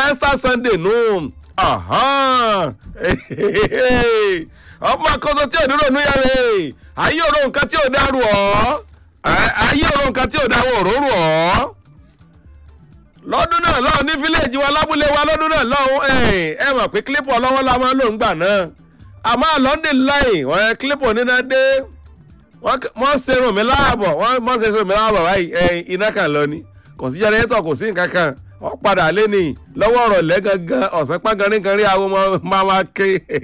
Easter Sunday nù ọmọ akọ́sọ tí ò ní ronú yára ayé òrò nǹkan tí ò dárú ọ́ ayé òrò nǹkan tí ò dáwọ́ òróró ọ́ lọ́dún náà lọ́hùn ní fíléèjì wa lábúlé wa lọ́dún náà lọ́hùn ẹ mọ̀ pé kílípù ọlọ́wọ́ la máa ń lò ń gbà náà àmọ́ lọ́ndì láì wọ́n kílípù níná dé wọ́n ṣe rùn mí láàbọ̀ wọ́n ṣe rùn mí láàbọ̀ báyìí iná kan lọ ni kò sí jẹrẹtọ̀ kò sí nǹkan kan wọ́n padà lé ní lọ́wọ́ ọ̀rọ̀ lẹ́gangan ọ̀sán pàgánríganrí àwọn ọmọ máa máa ké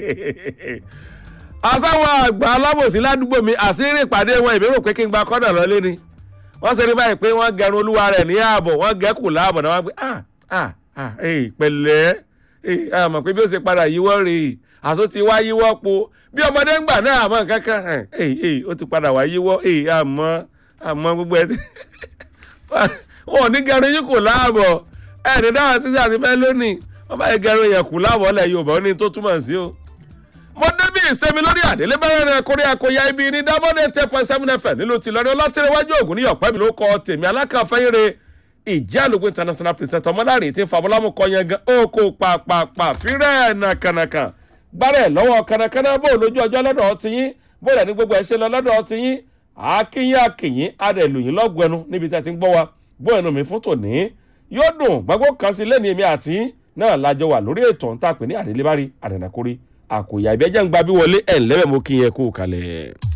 asáwọn àgbà alábòsí ládùúgbò mi àṣírí ìpàdé wọn ìbérò pé kí n gba kọ́dà lọ́lé ni wọ́n ṣe rí báyìí pé wọ́n gẹrun olúwa rẹ̀ ní ààbọ̀ wọ́n gẹ́kù láàbọ̀ náà wọ́n pé ah ah ah ee pẹ̀lẹ́ ee àmọ̀ pé bí ó ṣe padà yíwọ́ rèé àtún ti wá yíwọ́ po bí ọmọdé ń gbà náà àmọ́ nǹkan kan ee ee ó ti padà wá yíwọ́ ee àmọ́ àmọ́ gbogbo ẹ̀ wọn ò ní gẹrun yín kù láàbọ̀ ẹ̀ ní dáhùn títí àti fẹ́ lónìí wọ́n bá yẹ gẹrun yẹn kù láàbọ̀ lẹ̀ Yorùbá ó ní tó túmọ̀ sí o mo débi ìsẹ́mi lórí àdélé bẹ́rẹ̀ rẹ̀ kórè àkóyá ibi ní dábọ́dé ten point seven fm nílùú tìlọrin ọlọ́tìrẹwájú ògùn ní ọ̀pẹ́ mi ló kọ tèmi alákàfẹ́yẹrẹ ìjẹ́ àlùkò international president ọmọláre tí fàbọ́lámù kọ yẹn gan ó kó pàpàpà fírẹ̀ nàkànàkà gbárẹ̀ lọ́wọ́ kànàkànà bó lójú ọjọ́ lọ́dọ̀ ọtí yín bó rẹ̀ ní gbogbo ẹ̀ ṣe lọ lọ́dọ̀ ọtí yín àákíyín àkìyín adẹ̀lùyìn lọ́gbẹ̀nu níbi tí a ti ń gbọ́ wa bó ẹnu mi fún tòní yóò dùn gbàgbó kan sí lẹ́ni èmi àti náà lájọ wà lórí ètò ń tàpé ní àdélébárí àdànàkórí àkòyà ìbẹ́jẹ́ ń gba bí wọlé ẹ̀ ńlẹ́bẹ̀ mo kí yẹn kú kalẹ̀.